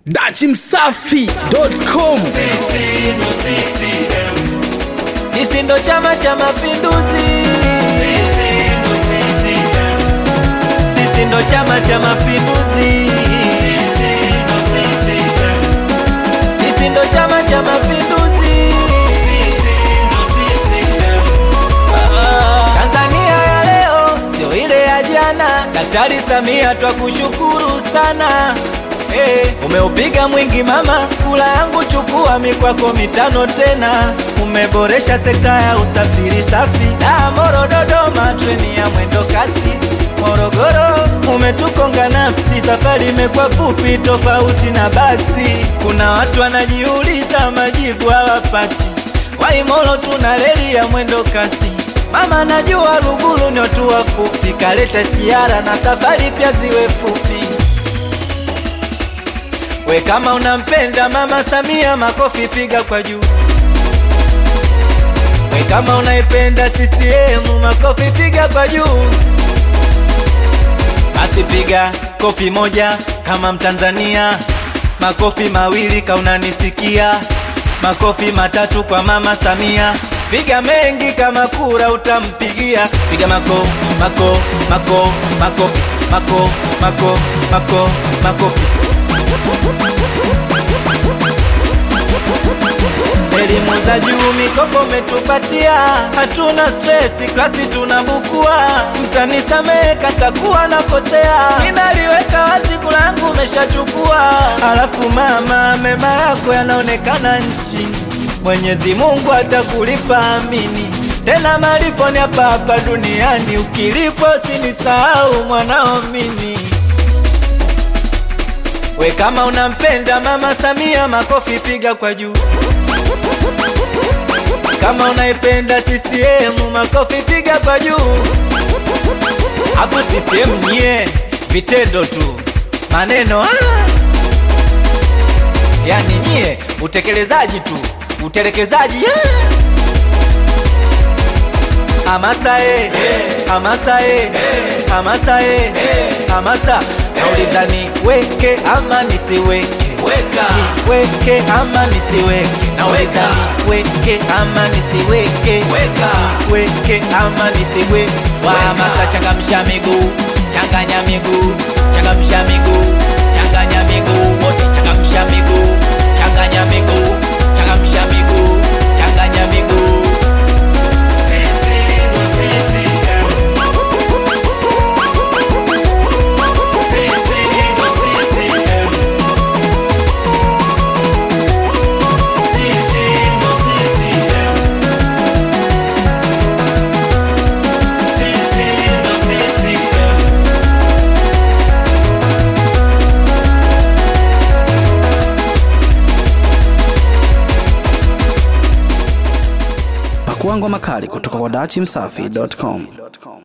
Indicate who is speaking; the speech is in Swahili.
Speaker 1: dachimsafi.com
Speaker 2: Sisi ndo Chama cha Mapinduzi, sisi ndo Chama cha Mapinduzi, sisi ndo Chama cha Mapinduzi. Tanzania ya leo sio ile ya jana. Daktari Samia twakushukuru sana. Hey, umeupiga mwingi mama, kula yangu chukua mikwako mitano tena. Umeboresha sekta ya usafiri safi, da Moro Dodoma, treni ya mwendo kasi Morogoro umetukonga nafsi, safari imekuwa fupi tofauti na basi. Kuna watu wanajiuliza majibu hawapati. Waimolo tuna reli ya mwendo kasi Mama najua Lugulu ni watu wafupi, kaleta siara na safari pia ziwe fupi. We kama unampenda Mama Samia, makofi piga kwa juu. We kama unaipenda CCM, makofi piga kwa juu. Basi piga kofi moja kama Mtanzania, makofi mawili ka unanisikia, makofi matatu kwa Mama Samia. Piga mengi kama kura utampigia, piga mako mako mako makofi mako mako mako makofi. Elimu za juu mikopo metupatia, hatuna stresi, klasi tunabukua. Mtanisamehe katakuwa nakosea, ninaliweka wazi, kula yangu umeshachukua. Alafu mama, mema yako yanaonekana nchini, Mwenyezi Mungu atakulipa, amini. Tena malipo ni hapa hapa duniani, ukilipo sinisahau mwanao mimi. We kama unampenda Mama Samia, makofi piga kwa juu. Kama unaipenda CCM, makofi piga kwa juu. Hapo CCM nyie, vitendo tu, maneno ah. Yani nyie utekelezaji tu, utelekezaji ah. Hamasa eh, hamasa eh, hamasa eh, hamasa. Nauliza ni weke ama nisiweke? Weka. Niweke ama nisiweke? Nauliza ni weke ama nisiweke? Weka. Weke ama nisiweke? Wa hamasa, changamsha miguu, changanya miguu, changamsha miguu, changanya miguu, wote changamsha miguu, changanya miguu, changamsha miguu, changanya miguu.
Speaker 1: pakuangwa makali kutoka kwa dachimsafi.com